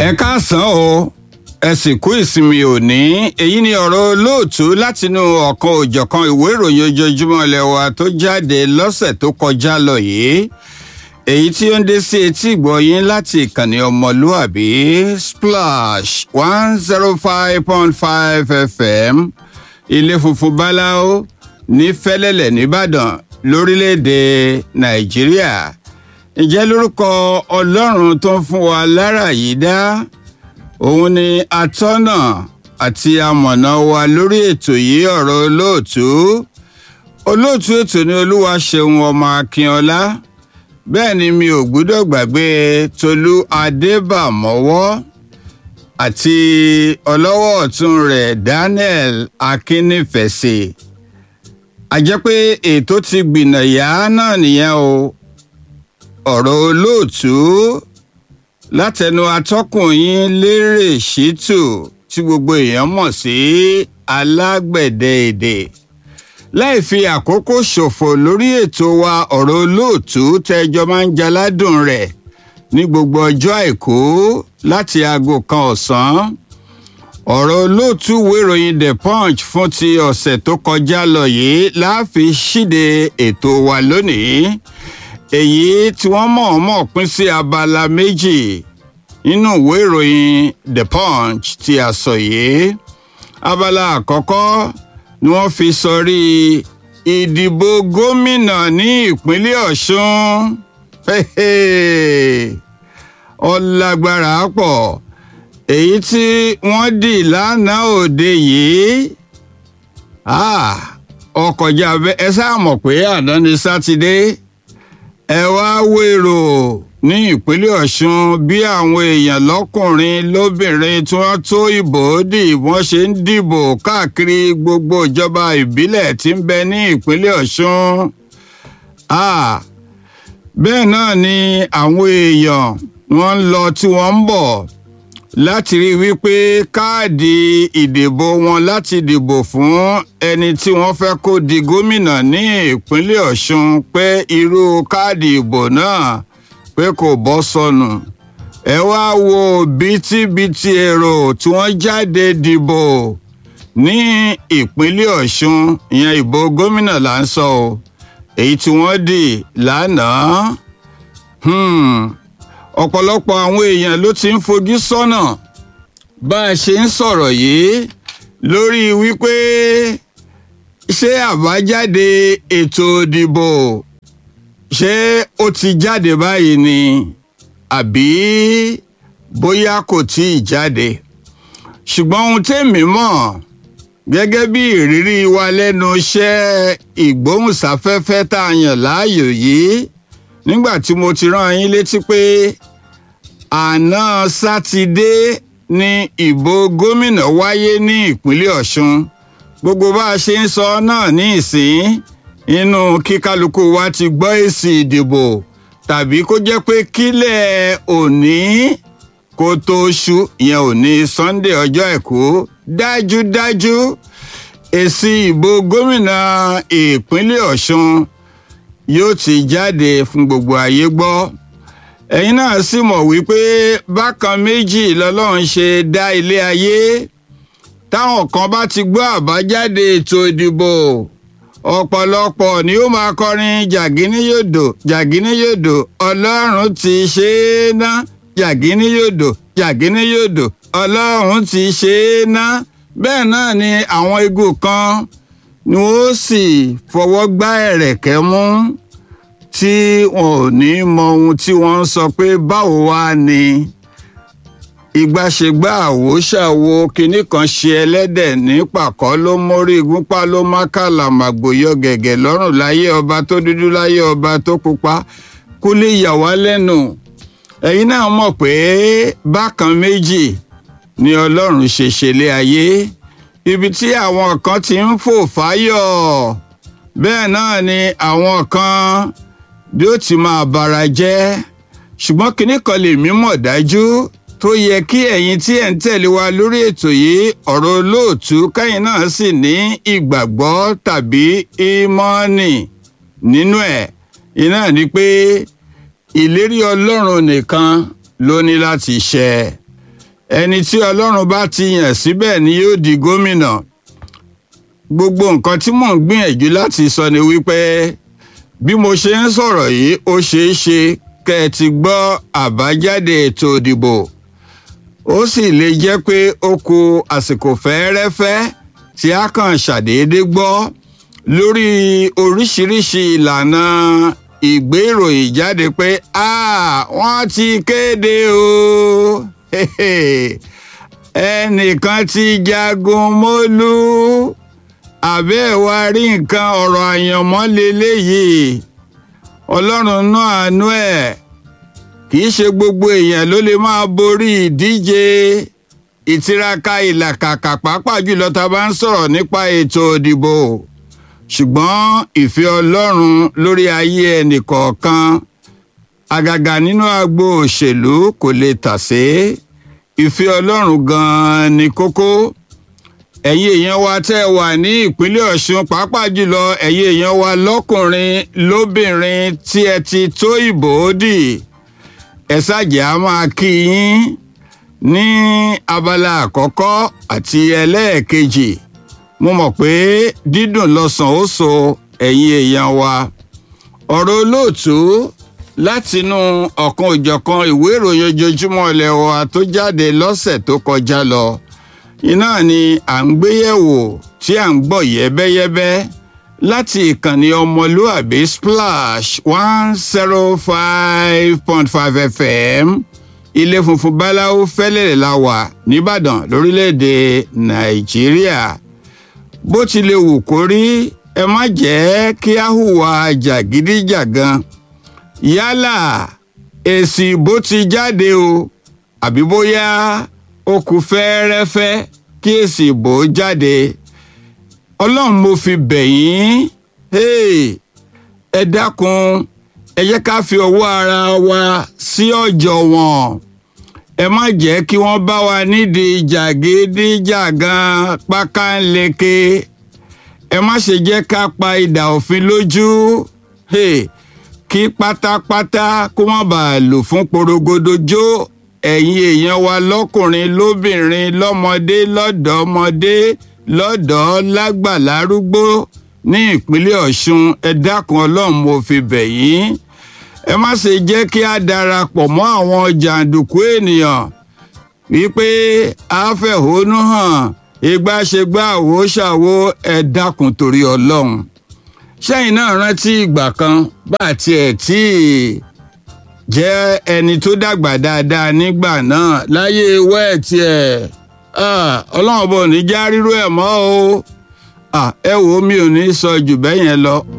ẹ káàsán o ẹ sì kú ìsinmi òní èyí ni ọ̀rọ̀ olóòtú látinú ọ̀kan òjọ̀kan ìwé ìròyìn ojoojúmọ́ ilé wa tó jáde lọ́sẹ̀ tó kọjá lọ yìí èyí tí ó ń dé sí etí ìgbọ̀yìn láti ìkànnì ọmọlúàbí splash one zero five point five fm ilé funfun báláwo ní fẹ́lẹ́lẹ̀ nìbàdàn lórílẹ̀‐èdè nàìjíríà ǹjẹ́ lórúkọ ọlọ́run tó ń fún wa lára yìí dá òun ni atọ́nà àti amọ̀nà wa lórí ètò yìí ọ̀rọ̀ olóòtú olóòtú ètò ní olúwa ṣeun ọmọ akínọlá bẹ́ẹ̀ ni mi ò gbúdọ̀ gbàgbé tolú adébàmọ́wọ́ àti ọlọ́wọ́ ọ̀tún rẹ̀ daniel akínnífẹ̀sì a jẹ́ pé ètò ti gbìnàyà náà nìyẹn o ọ̀rọ̀ olóòtú látẹnu atọ́kùn yín lérè ṣítù tí gbogbo èèyàn mọ̀ sí alágbẹ̀dẹ èdè láì fi àkókò ṣòfò lórí ètò wa ọ̀rọ̀ olóòtú tẹ́jọ́ máa ń jaládùn rẹ̀ ní gbogbo ọjọ́ àìkú láti aago kan ọ̀sán ọ̀rọ̀ olóòtú wéròyìn the punch fún ti ọ̀sẹ̀ tó kọjá lọ yìí láàfin ṣíde ètò wa lónìí èyí tí wọ́n mọ̀ọ́mọ̀ pín sí abala méjì nínú ìwé ìròyìn the punch tí a sọ yìí abala àkọ́kọ́ ni wọ́n fi sọrí ìdìbò gómìnà ní ìpínlẹ̀ ọ̀ṣun ọlágbára pọ̀ èyí tí wọ́n dì lánàá òde yìí ọkọjá ẹ sáà mọ̀ pé àná ni sátidé ẹ wá wèrò ní ìpínlẹ̀ ọ̀ṣun bí àwọn èèyàn lọ́kùnrin lóbìnrin tí wọ́n tó ìbò dì wọ́n ṣe ń dìbò káàkiri gbogbo ìjọba ìbílẹ̀ tí ń bẹ ní ìpínlẹ̀ ọ̀ṣun. bẹ́ẹ̀ náà ni àwọn èèyàn wọ́n ń lọ tí wọ́n ń bọ̀ láti rí wípé káàdì ìdìbò wọn láti dìbò fún ẹni tí wọ́n fẹ́ kó di gómìnà ní ìpínlẹ̀ ọ̀ṣun pé irú káàdì ìbò náà pé kò bọ́ sọnù ẹ wá wo bítíbitì èrò tí wọ́n jáde dìbò ní ìpínlẹ̀ ọ̀ṣun ìyẹn ìbò gómìnà là ń sọ o èyí tí wọ́n dì lánàá ọ̀pọ̀lọpọ̀ àwọn èèyàn ló ti ń fojú sọ́nà bá a ṣe ń sọ̀rọ̀ yìí lórí wípé ṣé àbájáde ètò ìdìbò ṣé ó ti jáde báyìí ni àbí bóyá kò tí ì jáde ṣùgbọ́n ohun tèmi mọ̀ gẹ́gẹ́ bí ìrírí wa lẹ́nu iṣẹ́ ìgbóhùnsáfẹ́fẹ́ tá a yàn láàyò yìí nígbà tí mo ti rán yín létí pé àná sátidé ni ìbò gómìnà wáyé ní ìpínlẹ̀ ọ̀ṣun gbogbo bá a ṣe ń sọ náà ní ìsín inú kíkálukú wa ti gbọ́ èsì ìdìbò tàbí kó jẹ́ pé kílẹ̀ òní kó tó ṣú ìyẹn òní sunday ọjọ́ àìkú dájúdájú èsì ìbò gómìnà ìpínlẹ̀ ọ̀ṣun yóò ti jáde fún gbogbo ayé gbọ́ ẹ̀yin náà sì mọ̀ wípé bákan méjì lọ́lọ́run ṣe dá ilé ayé táwọn kan bá ti gbọ́ àbájáde ètò ìdìbò ọ̀pọ̀lọpọ̀ ni ó máa kọrin jàgínníyòdò jàgínníyòdò ọlọ́run ti ṣe é ná jàgínníyòdò jàgínníyòdò ọlọ́run ti ṣe é ná bẹ́ẹ̀ náà ni àwọn igun kan ni wọ́n sì fọwọ́ gbá ẹ̀rẹ̀kẹ́ mú tí wọn ò ní mọ ohun tí wọ́n ń sọ pé báwo wá ni ìgbàṣegbà àwòṣàwo kinní kan ṣe ẹlẹ́dẹ̀ ní pàkọ́ ló mórí igúnpá ló má kàlàmàgbò yọ gẹ̀gẹ̀ lọ́rùn láyé ọba tó dúdú láyé ọba tó pupa kó lè yà wá lẹ́nu ẹ̀yin náà mọ̀ pé bákan méjì ni ọlọ́run ṣe ṣẹlẹ̀ ayé ibi tí àwọn kan ti ń fò fáyọ̀ bẹ́ẹ̀ náà ni àwọn kan bí ó ti máa bara jẹ́ ṣùgbọ́n kinní kan lè mí mọ̀ dájú tó yẹ kí ẹ̀yin tí ẹ̀ ń tẹ̀lé wa lórí ètò yìí ọ̀rọ̀ olóòtú kẹ́yìn náà sì ní ìgbàgbọ́ tàbí ìmọ̀ọ́nì nínú ẹ̀ iná ni pé ìlérí ọlọ́run nìkan ló ní láti ṣẹ ẹni tí ọlọ́run bá ti yàn síbẹ̀ ni yóò di gómìnà gbogbo nǹkan tí mò ń gbìyànjú láti sọ ni wípé bí mo ṣe ń sọ̀rọ̀ yìí ó ṣeé ṣe kẹ́ ẹ ti gbọ́ àbájáde ètò ìdìbò ó sì lè jẹ́ pé ó kù àsìkò fẹ́ẹ́rẹ́fẹ́ tí a kàn ṣàdédé gbọ́ lórí oríṣiríṣi ìlànà ìgbé ìròyìn jáde pé wọ́n ti kéde o ẹnìkan ti jagun mólú àbẹ́ ẹ̀ wá rí nǹkan ọ̀rọ̀ àyànmọ́ leléyìí ọlọ́run náà àánú ẹ̀ kì í ṣe gbogbo èèyàn ló lè máa borí ìdíje ìtiraka ìlàkàkà pàápàá jùlọ tá a bá ń sọ̀rọ̀ nípa ètò ìdìbò ṣùgbọ́n ìfẹ́ ọlọ́run lórí ayé ẹnìkọ̀ọ̀kan àgàgà nínú agbo òṣèlú kò lè tàsé ìfẹ́ ọlọ́run gan-an ni kókó ẹ̀yin èèyàn wa tẹ́ ẹ wà ní ìpínlẹ̀ ọ̀ṣun pàápàá jùlọ ẹ̀yin èèyàn wa lọ́kùnrin lóbìnrin tí ẹ ti tó ìbò dì ẹ ṣàjẹ́ á máa kí yín ní abala àkọ́kọ́ àti ẹlẹ́ẹ̀kejì mo mọ̀ pé dídùn lọ́sàn ó so ẹ̀yin èèyàn wa ọ̀rọ̀ olóòtú látinú ọ̀kan òjọ̀kan ìwé ìròyìn ojoojúmọ́ ilẹ̀ wa tó jáde lọ́sẹ̀ tó kọjá lọ iná ni à ń gbéyẹ̀wò tí à ń gbọ́ yẹ́bẹ́yẹ́bẹ́ láti ìkànnì ọmọlúàbí splash one zero five point five fm ilé funfun báláwo fẹ́lẹ̀ la wà nìbàdàn lórílẹ̀‐èdè nàìjíríà bó tilẹ̀ wù kó rí ẹ má jẹ́ kí á hùwà jàgídíjàgan yálà èsì bó ti jáde o àbí bóyá ó kù fẹ́ẹ́rẹ́fẹ́ kí èsì ìbò jáde ọlọ́run mo fi bẹ̀ yín ẹ dákun ẹ jẹ́ ká fi ọwọ́ ara wa sí ọ̀jọ̀ wọn ẹ má jẹ́ kí wọ́n bá wa nídìí jàgídíjàgan pákánleke ẹ má ṣe jẹ́ ká pa idà òfin lójú kí pátápátá kó má bàa lò fún porogodo jó ẹ̀yin èèyàn wa lọ́kùnrin lóbìnrin lọ́mọdé lọ́dọ̀ọ́mọdé lọ́dọ̀ọ́ lágbà lárúgbó ní ìpínlẹ̀ ọ̀ṣun ẹ dákun ọlọ́run mo fi bẹ̀ yín ẹ má ṣe jẹ́ kí a darapọ̀ mọ́ àwọn jàǹdùkú ènìyàn wípé a fẹ̀hónú hàn ìgbàṣegbà àwo ṣàwo ẹ dákun torí ọlọ́run ṣẹ́yìn náà rántí ìgbà kan bá tiẹ̀ tí jẹ́ ẹni tó dàgbà dáadáa nígbà náà láyé wẹ́ẹ̀tì ẹ̀ ọlọ́run ọba ò ní já rírú ẹ̀ mọ́ o ẹ wò ó mi ò ní sọ jù bẹ́ẹ̀ yẹn lọ